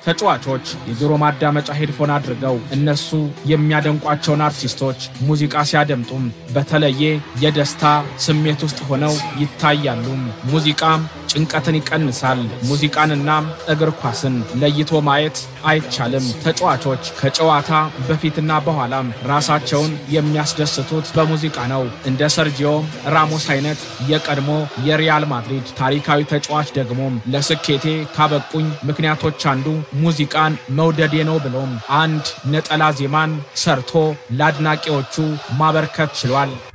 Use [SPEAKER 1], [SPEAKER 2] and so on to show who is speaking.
[SPEAKER 1] ተጫዋቾች የጆሮ ማዳመጫ ሄድፎን አድርገው እነሱ የሚያደንቋቸውን አርቲስቶች ሙዚቃ ሲያደምጡም በተለየ የደስታ ስሜት ውስጥ ሆነው ይታያሉ። ሙዚቃም ጭንቀትን ይቀንሳል። ሙዚቃንና እግር ኳስን ለይቶ ማየት አይቻልም። ተጫዋቾች ከጨዋታ በፊትና በኋላም ራሳቸውን የሚያስደስቱት በሙዚቃ ነው። እንደ ሰርጂዮ ራሞስ አይነት የቀድሞ የሪያል ማድሪድ ታሪካዊ ተጫዋች ደግሞ ለስኬቴ ካበቁኝ ምክንያቶች አንዱ ሙዚቃን መውደዴ ነው ብሎም አንድ ነጠላ ዜማን ሰርቶ ለአድናቂዎቹ ማበርከት ችሏል።